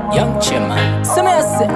Young Chairman. Semese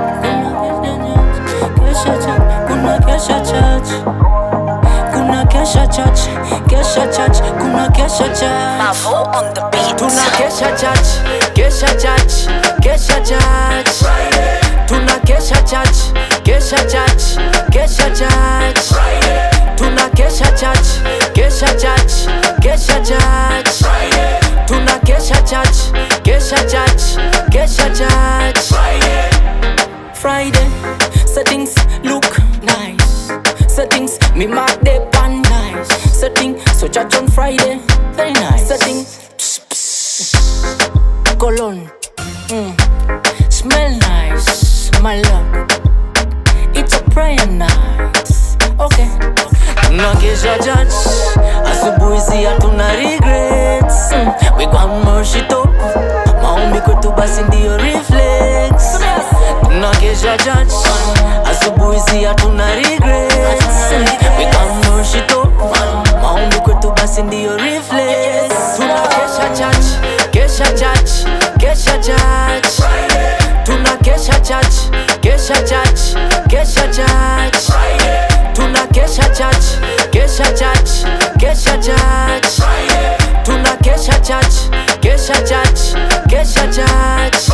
Kesha church, kuna kesha church Kuna kesha church, kesha church, kuna kesha church Mavo on the beat. Tuna kesha church, kesha church, kesha church Tuna kesha church, kesha church, kesha church Tuna kesha church, kesha church, kesha church Tuna kesha church, kesha church, kesha church Friday, settings look nice. Settings, me mark the pan nice. Setting, so church on Friday, very nice. Setting, pss, pss, cologne, mm. smell nice, my love. It's a prayer night. Okay. Tunakesha church, asubuhi si hatuna regrets. Mm. We got mercy top, maombi kwetu basi ndio reflex. Tunakesha church, asubuhi si hatuna regrets. Mm. We got mercy top, maombi kwetu basi ndio reflex. Tunakesha church, kesha church, kesha church. Tunakesha church, kesha church, kesha church. Tuna kesha church, kesha church, kesha church. Tuna kesha church, kesha church, kesha church.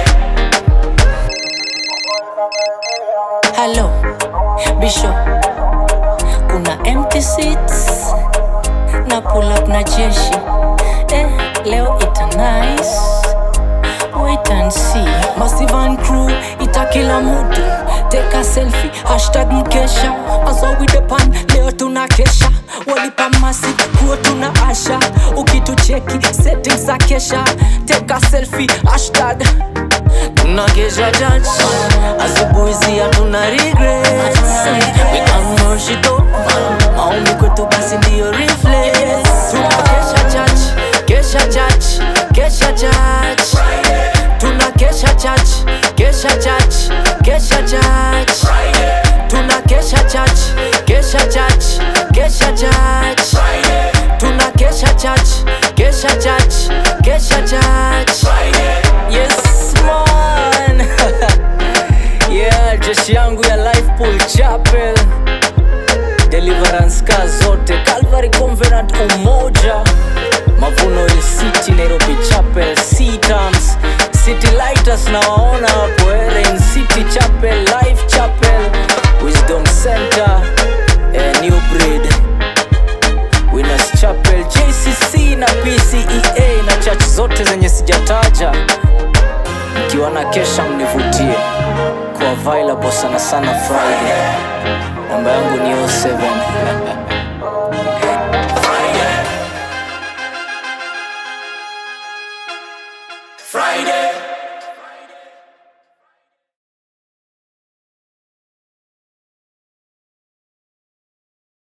Hello, Bishop. Kuna empty seats na pull up na jeshi. Eh, leo ita nice. Wait and see. Massive and crew, ita kila mutu. Take a selfie, hashtag mkesha. Aso with the pan, leo tuna kesha. Walipa masi, kuo tuna asha. Ukitucheki, settings za kesha. Take a selfie, hashtag. Tuna kesha church. Asubuhi si hatuna regrets. We got mercy though. Maombi kwetu basi ndio reflex. Tuna kesha church, kesha church, kesha church. Tuna kesha church, kesha church, kesha church. Tuna kesha church, kesha church, kesha church. Tuna kesha church, kesha church, kesha church. Yes man. yeah, jeshi yangu ya Life Pool Chapel. Deliverance ka zote Calvary Covenant Umoja Mavuno Hill City Nairobi Chapel Citams City Lighters na waona hapo eh, Rain City Chapel Life Chapel Wisdom Center eh, New Breed Winners Chapel JCC na PCEA na church zote zenye sijataja mkiwa na kesha mnivutie kwa available sana sana Friday namba yangu ni 07